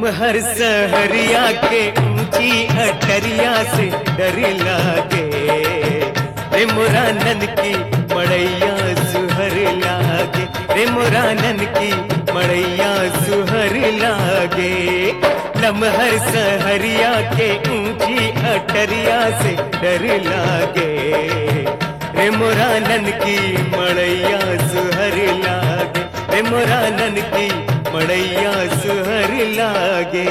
लमहर सहरिया के ऊंची अटरिया से डर लागे रे मुरानन की मड़ैया सुहर लागे रे मुरानन की मड़ैया सुहर लागे लमहर सहरिया के ऊंची अटरिया से डर लागे रे मुरानन की मड़ैया सुहर लागे रे मुरानन की मड़ैया सुहर लागे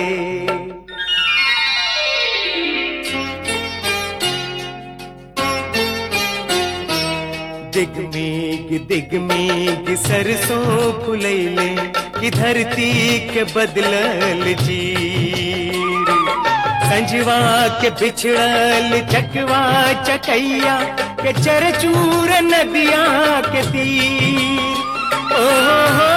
दिगमीग दिगमीग सरसों फुलैले कि धरती के बदलल जीर संजवा के बिछड़ल चकवा चकैया के चरचूर नदिया के तीर ओ हो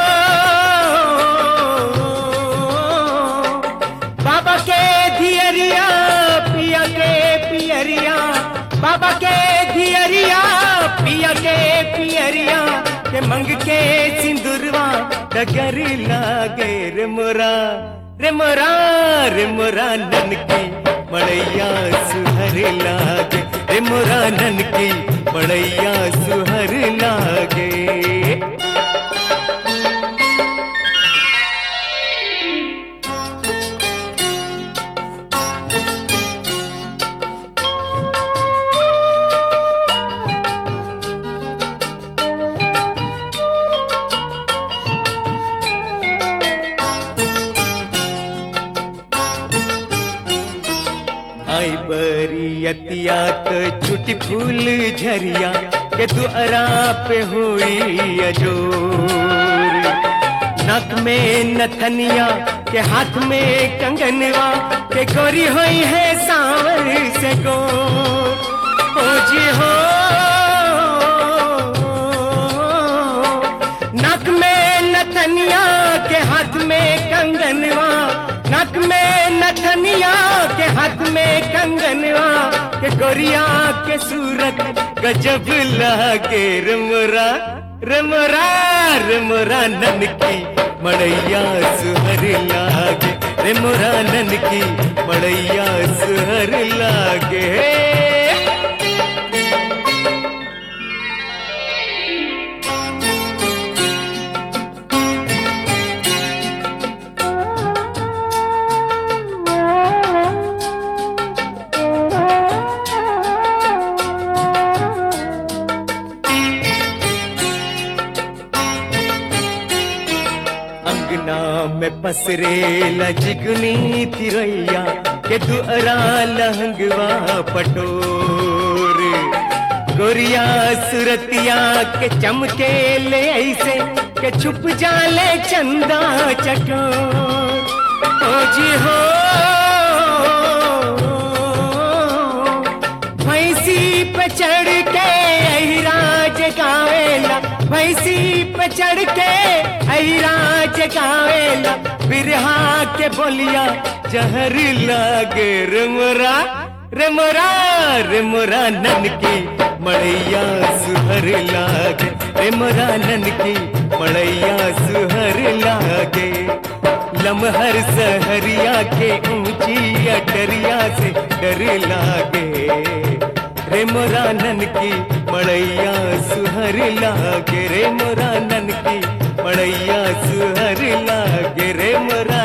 बाबा के धियरिया पिया के पियरिया बाबा के धियरिया पिया के पियरिया के मंग के सिंदूरवा डगर लागे रे मोरा रे मोरा रे मोरा नन की मड़ैया सुहर लागे रे मोरा नन की मड़ैया सुहर लागे आई बरियतिया तो छुटी फूल झरिया के दुअरा पे हुई अजोर नक में नथनिया के हाथ में कंगनवा के गोरी हुई है सांवर से गोर ओ जी हो नक में नथनिया के हाथ में कंगनवा नक में नथनिया के हाथ में कंगनवा के गोरिया के सूरत गजब लागे रमरा रमरा रमरा नन की मड़ैया सुहर लागे रमरा नन की मड़ैया सुहर लागे अंगना में पसरे लजगनी तिरैया के दुअरा लहंगवा पटोर गोरिया सुरतिया के चमके ले ऐसे के छुप जाले चंदा चकोर ओ जी हो भैंसी पे चढ़ के अहिराज गावेला भैंसी पे चढ़ के अहिराज गावेला बिरहा के बोलिया जहर लागे रमरा रमरा रमरा नन की मड़ैया सुहर लागे रमरा नन की मड़ैया सुहर लागे लमहर सहरिया के ऊंची अटरिया से डर लागे रे मोरा नन की मड़ैया सुहर लागे रे मोरा नन की मड़ैया सुहर लागे रे मोरा